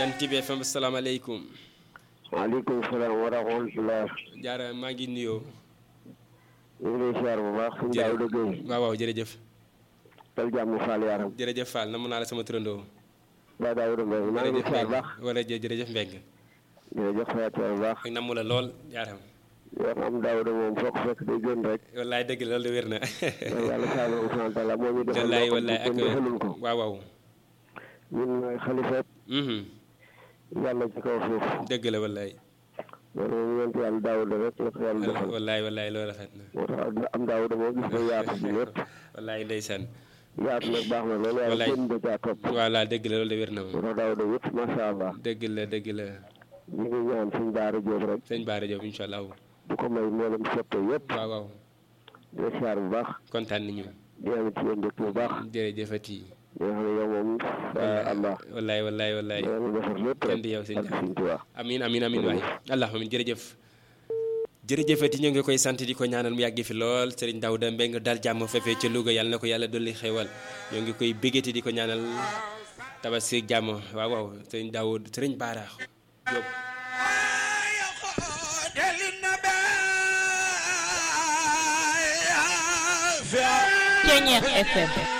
Jant bi FM salaamaaleykum. waaleykum salaam wa rahmatulah. jaara maa ngi nuyoo. ñu ngi lay siyaar bu baax. suñu daaw de Guèye. waaw waaw jërëjëf. tal jàmm Fall yaram. jërëjëf Fall namu naa la sama turandoo. Ba Daouda Mbengue maa ngi lay siyaar bu baax. wala jë jërëjëf Mbengue. jërëjëf Fatou bu baax. ak namu la lool jaaram. yow am Daouda moom foog fekk day gën rek. wallaay dëgg la loolu de wér na. yàlla saa yu sant la moo ñu defal wallaay loo wallaay xam ak ne kenn defalul ko. waaw waaw. ñun mooy xalifa Mhm. yàlla ci kaw suuf. dëgg la wallaay. loolu moom yonent yàlla Daouda rek la ko yàlla defal. wallaay wallaay loolu rafet na. moo tax am Daouda moo gis nga yaatu bi lépp. wallaay ndeysaan. yaatu nag baax na loolu waaye Wallaay. kenn da caa topp. voilà dëgg la loolu de wér na moo moom. tax Daouda yëpp macha allah. dëgg la dëgg la. ñu ngi ñaan suñu daara Jóob rek. sëñ Baara Diop incha allah. bu ko may mboolem soppe yëpp. waaw waaw. di la siyaar bu baax. kontaan nañu. di am ci yéen mbégte bu baax. jërëjëfati. di nga xam ne yow moom. allah. wallaay wallaay wallaay. yàlla defar lépp kenn rek. di yow sëñ ak Ndiaye. suñu Tuubaa. amin amin amin waay allah amin jërëjëf jërëjëfati ñoo ngi koy sant di ko ñaanal mu yàgg fi lool Serigne Daouda Mbengue dal jàmm fefee ca Louga yàlla na ko yàlla dolli xewal ñoo ngi koy bégati di ko ñaanal tabaski jàmm waaw waaw Serigne Daouda Serigne Bara Diop Pionnier FM